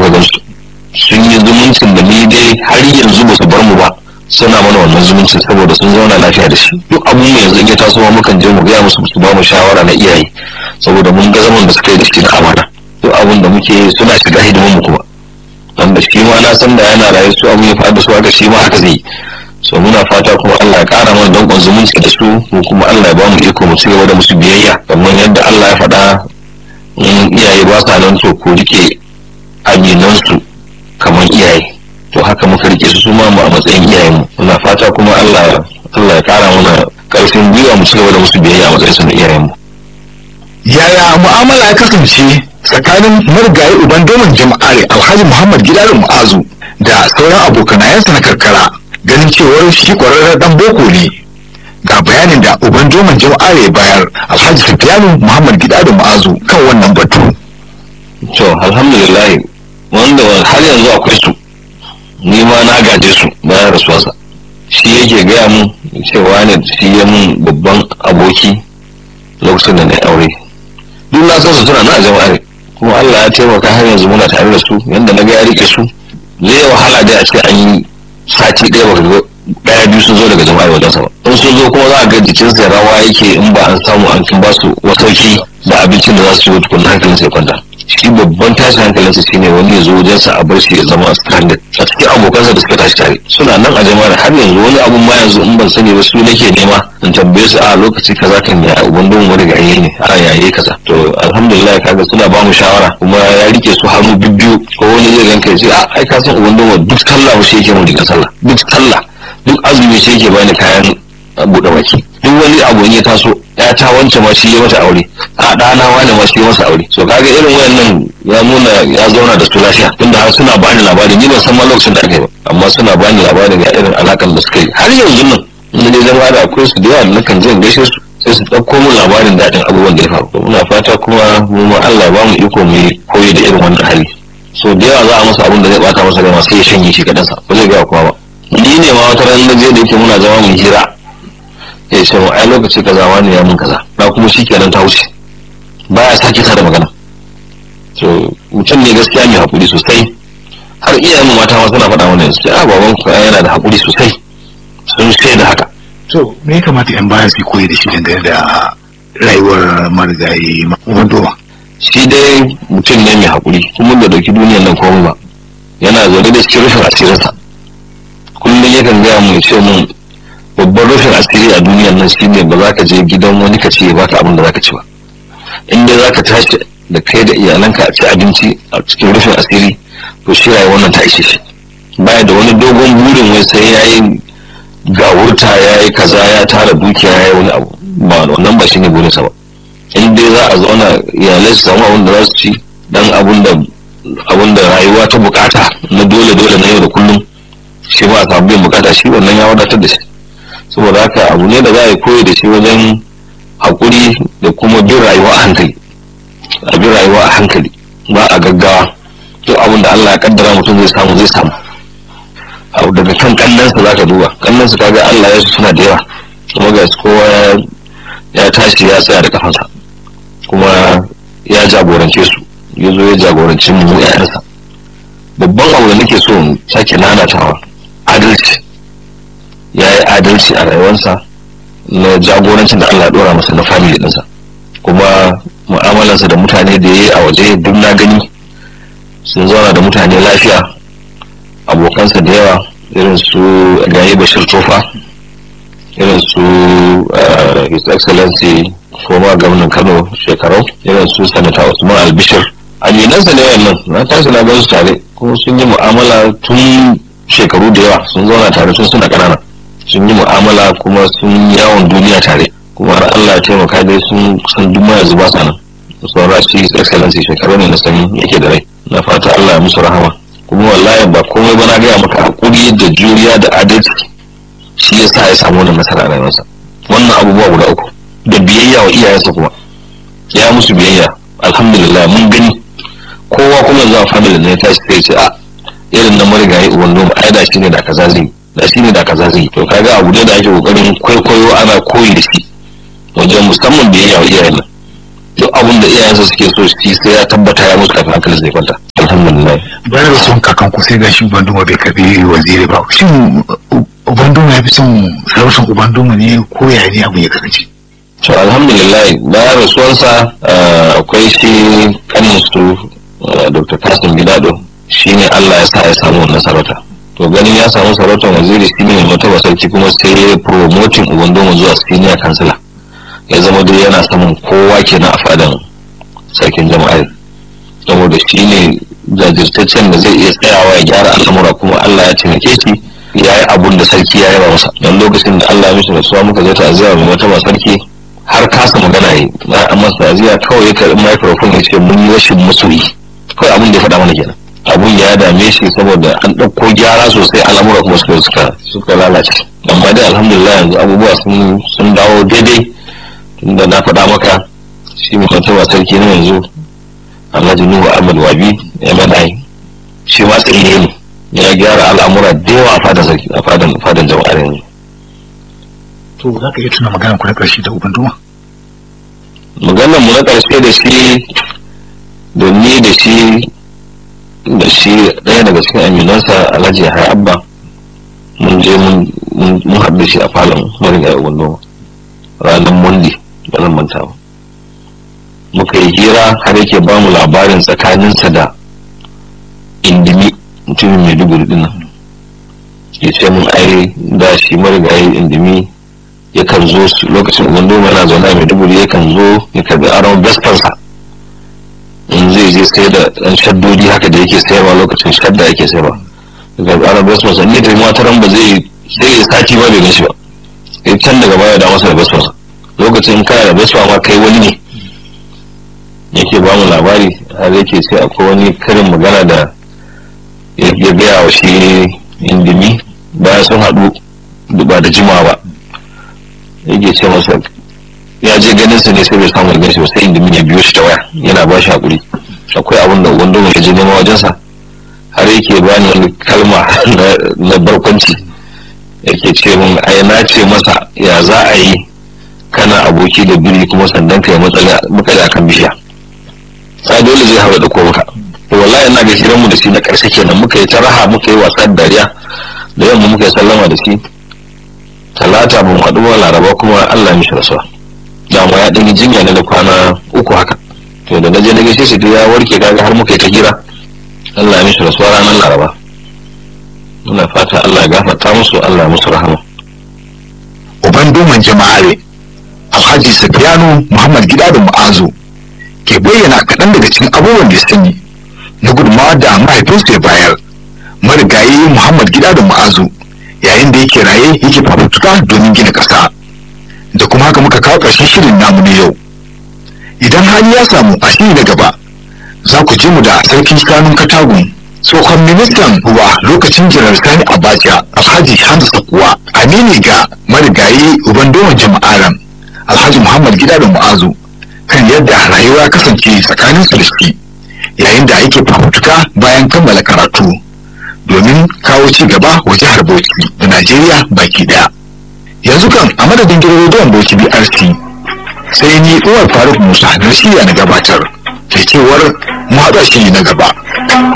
muka gansu sun yi zumuncin da ni dai har yanzu ba su bar mu ba suna mana wannan zumuncin saboda sun zauna lafiya da shi duk abun mu yanzu in ya taso ma mukan je mu gaya musu su ba mu shawara na iyaye saboda mun ga zaman da suka yi da shi na amana duk abun da muke suna shiga hidiman mu kuma wanda shi ma na san da yana rayu su abu ya faɗa su haka shi ma haka zai yi so muna fata kuma Allah ya ƙara mana danƙon zumunci da su mu kuma Allah ya ba mu iko mu ci gaba da musu biyayya kamar yadda Allah ya faɗa in iyaye ba sa nan to ko rike aminansu kamar iyaye to haka muka rike su ma mu a matsayin iyayen mu muna fata kuma Allah Allah ya ƙara mana ƙarfin gwiwa mu ci gaba da musu biyayya a matsayin su na iyayen mu yaya mu'amala ya kasance tsakanin marigayi uban domin jama'are alhaji muhammad gidarin mu'azu da sauran abokanayensa na karkara ganin cewar shi kwararren dan boko ne ga bayanin da uban domin jama'are ya bayar alhaji sufiyanu muhammad gidarin mu'azu kan wannan batu to alhamdulillah wanda har yanzu akwai su ni ma na gaje su bayan rasuwarsa shi yake gaya mun cewa ne shi ya mun babban aboki lokacin da na aure duk na san su suna na jama'are kuma Allah ya taimaka har yanzu muna tare da su yanda na ga ya rike su zai wahala dai a ce an yi sati ɗaya ba ga ɗaya biyu sun zo daga jama'a wajen sa ba in sun zo kuma za a ga jikin sa rawa yake in ba an samu an kin ba su wasauki da abincin da za su ci tukun hankalin sai kwanta shi babban tashin hankalin sa shine wani ya zo wajen sa a bar shi ya zama stranded a cikin abokansa da suka tashi tare suna nan a jama'a har yanzu wani abun ma yanzu in ban sani ba su nake nema in tambaye su a lokaci kaza kan ya uban don wani gaye ne a yaye kaza to alhamdulillah kaga suna ba mu shawara kuma ya rike su hannu bibbiyu ko wani zai ganka ya ce a ai ka san uban don duk sallah ba shi yake mu diga sallah duk sallah duk azumi shi yake bani kayan buɗe baki duk wani abu in ya taso ya ta wance ma shi ya mata aure a ɗana wani ma shi ya masa aure so kaga irin wayannan ya nuna ya zauna da su lafiya tunda har suna bani labari ni ban san ma lokacin da aka yi ba amma suna bani labari ga irin alakan da suka yi har yanzu nan in dai zama da akwai su da yawa na kan je in gaishe su sai su ɗauko min labarin daɗin abubuwan da ya faru muna fata kuma mu ma Allah ba mu iko mu yi koyi da irin wannan hali so da yawa za a masa abin da zai bata masa gama sai ya shanye shi kaɗansa ba zai gaya kuma ba ni ne ma wata ran na je da yake muna zama mu hira ya ce mu ai lokaci kaza wani ya mun kaza na kuma shi kenan ta wuce baya sake ta da magana so mutum ne gaskiya mai hakuri sosai har iyayen mata ma suna faɗa mana yanzu a baban ku yana da hakuri sosai sun shaida haka to me ya kamata yan bayan su koyi da shi dangane da rayuwar marigayi wando shi dai mutum ne mai hakuri kuma da dauki duniyar nan komai ba yana zaune da cikin rufin asirinsa kullum yakan gaya mu ya ce mun babban rufin asiri a duniyar nan shine ba za ka je gidan wani ka ce ya baka abin da za ka ci ba in dai za ka tashi da kai da iyalanka a ci abinci a cikin rufin asiri to shi rayuwar wannan ta ishe shi baya da wani dogon burin wai sai ya yi gawurta ya yi kaza ya tara dukiya ya yi wani abu ba wannan ba shine burinsa ba in dai za a zauna iyalai su samu abin da za su ci dan abin da abin da rayuwa ta bukata na dole dole na yau da kullum shi ba a samu biyan bukata shi wannan ya wadatar da shi saboda haka abu ne da za a yi koyi da shi wajen haƙuri da kuma bin rayuwa a hankali a bin rayuwa a hankali ba a gaggawa duk abin da Allah ya kaddara mutum zai samu zai samu abu daga kan kannansa za ka duba kannansa kaga Allah ya su suna da yawa kuma ga kowa ya tashi ya tsaya da kafansa kuma ya jagorance su ya zo ya jagoranci mu ƴaƴansa babban abu da nake so in sake nanatawa adalci ya yi adalci a rayuwarsa na jagorancin da Allah ya dora masa na family ɗinsa kuma mu'amalarsa da mutane da ya yi a waje duk na gani sun zauna da mutane lafiya abokansa da yawa irin su gaye bashir tofa irin su his excellency former gwamnan kano shekarau irin su sanata usman albishir aminansa ne wannan na tashi na gan su tare kuma sun yi mu'amala tun shekaru da yawa sun zauna tare tun suna ƙanana sun yi mu'amala kuma sun yawon duniya tare kuma har Allah ya taimaka dai sun san duk yanzu ba sa nan sauran shi excellency shekaru ne na sani yake da rai na fata Allah ya musu rahama kuma wallahi ba komai ba na gaya maka hakuri da juriya da adalci shi ya sa ya samu wannan nasara a rayuwarsa wannan abubuwa guda uku da biyayya wa iyayensa kuma ya musu biyayya alhamdulillah mun gani kowa kuma yanzu a family ne ya tashi sai ce a irin na marigayi uban noma ai da shi ne da kaza zai da shi ne da kaza zai to kaga abu ne da ake kokarin kwaikwayo ana koyi da shi wajen musamman biyayya wa iyayen nan duk abin da iyayensa suke so shi sai ya tabbata ya musu kafin hankalin zai kwanta alhamdulillah bayan da son kakan ku sai gashi ubanduma bai karbi waziri ba shin ubanduma ya fi son sarautar ubanduma ne ko ya ne abu ya kasance to alhamdulillah bayan rasuwarsa akwai shi kanin su dr kasim gidado shi ne allah ya sa ya samu wannan sarauta to ganin ya samu sarautar waziri shi ne mataba sarki kuma sai ya promoting ubandoma zuwa senior kansila ya zama dai yana samun kowa kenan a fadan sarkin jama'ar saboda shi ne jajirtaccen da zai iya tsayawa ya gyara al'amura kuma Allah ya taimake shi ya yi abun da sarki ya yaba masa don lokacin da Allah ya mishi rasuwa muka zai ta'aziyya mai wata sarki har kasa magana yi na amma ta'aziyya kawai ya karɓi microphone ya ce mun yi rashin masoyi kawai abun da ya faɗa mana kenan abun ya dame shi saboda an ɗauko gyara sosai al'amura kuma suka suka suka lalace amma dai alhamdulillah yanzu abubuwa sun sun dawo daidai tunda na faɗa maka shi mai wata sarki na yanzu Alhaji Nuhu Ahmad Wabi ya madai shi ma tsaye ne ya gyara al'amura da yawa a fadan sarki a fadan fadan jama'ar yanzu to za ka iya tuna magana ku na ƙarshe da ubanduma maganar mu na ƙarshe da shi da ni da shi da shi ɗaya daga cikin aminansa Alhaji Yahaya Abba mun je mun haɗu da shi a falon marigayi ubanduma ranar Monday ba zan manta ba muka yi hira har yake ba mu labarin tsakaninsa da indimi mutumin maiduguri dinnan ya ce mun ai da shi marigayi indimi yakan zo lokacin ugandoma yana zaune a maiduguri yakan zo ya karbi aron vespansa in zai je sai da ɗan shaddodi haka da yake sayarwa lokacin shadda yake sayarwa ya karbi aron vespansa ni da mataran ba zai sai ya sati ba bai gashi ba sai can daga baya da masa da vespansa lokacin kana da vespa ma kai wani ne yake ba mu labari har yake sai akwai wani karin magana da ya gaya wa shi indimi bayan sun haɗu ba da jima ba yake ce masa ya je ganin sa ne sai bai samu ganin shi ba sai indimi ya biyo shi ta waya yana ba shi haƙuri akwai abin da wanda ya je nema wajensa har yake ba ni wani kalma na barkwanci yake ce mun ai na ce masa ya za a yi kana aboki da biri kuma sandan ka ya matsala akan bishiya sai dole zai hawa da maka to wallahi ina ga shirin mu da shi na karshe kenan muka yi ta raha muka yi wasa dariya da yamma muka yi sallama da shi talata mun haɗu wa laraba kuma Allah ya mishi rasuwa dama ya ɗan yi jinya ne da kwana uku haka to da na je na gaishe shi ya warke kaga har muka yi ta hira Allah ya mishi rasuwa ranar laraba muna fata Allah ya gafarta musu Allah ya musu rahama uban doman jama'are alhaji safiyanu muhammad gida da mu'azu ke bayyana kaɗan daga cikin abubuwan da sun yi na gudunmawa da mahaifinsu ya bayar marigayi muhammad gida da mu'azu yayin da yake raye yake fafutuka domin gina ƙasa da kuma haka muka kawo ƙarshen shirin namu na yau idan hali ya samu a shiri na gaba za ku ji mu da sarkin kanun katagun tsohon ministan ruwa lokacin jiran sani abacha alhaji hamza kuwa amini ga marigayi uban doman jama'aran alhaji muhammad gida da mu'azu kan yadda rayuwa kasance tsakanin su da shi yayin da yake fafutuka bayan kammala karatu domin kawo ci gaba wa jihar bauchi da najeriya baki daya yanzu kan a madadin gidan rediyon bauchi brc sai ni uwar faruk musa na shirya na gabatar ke cewar mu haɗa shi na gaba